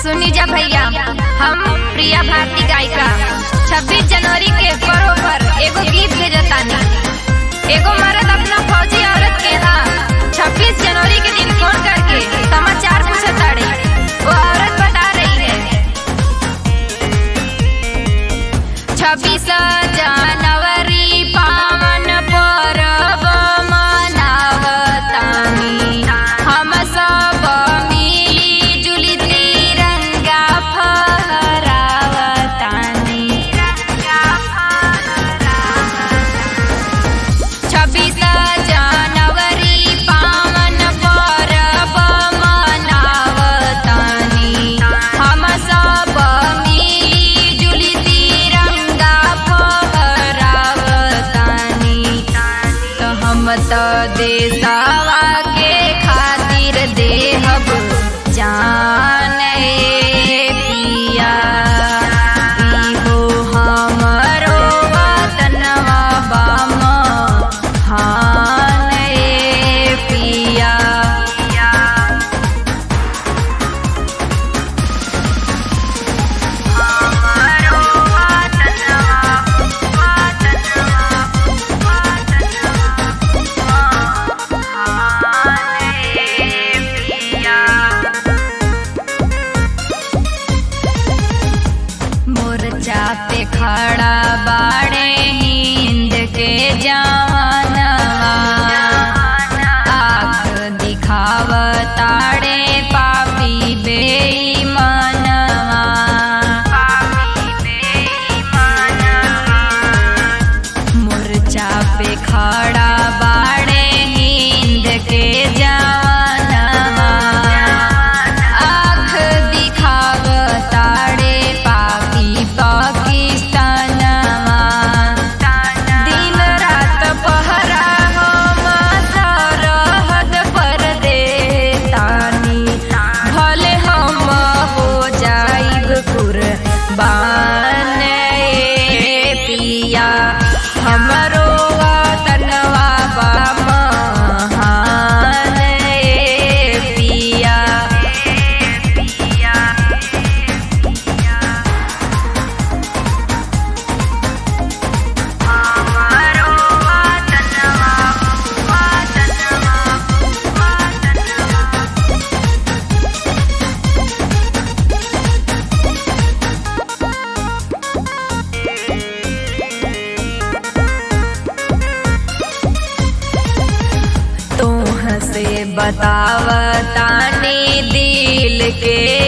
सुनी जा भैया हम प्रिया भारती गायिका 26 जनवरी के पर्व पर एगो गीत भेजतानी एगो मर्द अपना फौजी औरत के यहाँ 26 जनवरी के दिन फोन करके समाचार पूछताड़ी वो औरत बता रही है 26 जनवरी पावन पर्व मनावतानी हम सब मिली जुली तिरंगा फहरावतानी छब्बीस जनवरी पावन पर्व मनावतानी हम सब मिली जुली तिरंगा फहरावतानी तो हम तो देशवा के खातिर देहब जान पिया इहो हमरो वतनवा बाम हान पिया हमरो वतनवा मोर्चा पे खड़ा बाड़े हिंद के जवानवा आँख दिखावताड़े पापी बेईमानवा मोर्चा पे खड़ा बाड़े हिंद के जवानवा आँख दिखावताड़े पापी पाकिस्तानवा दिन रात पहरा हम सरहद पर देतानी भले हम हो जाइब कुर्बान ए पिया हमरो वतनवा बा महान ए पिया हमरो वतनवा तोह से बतावतानी दिल के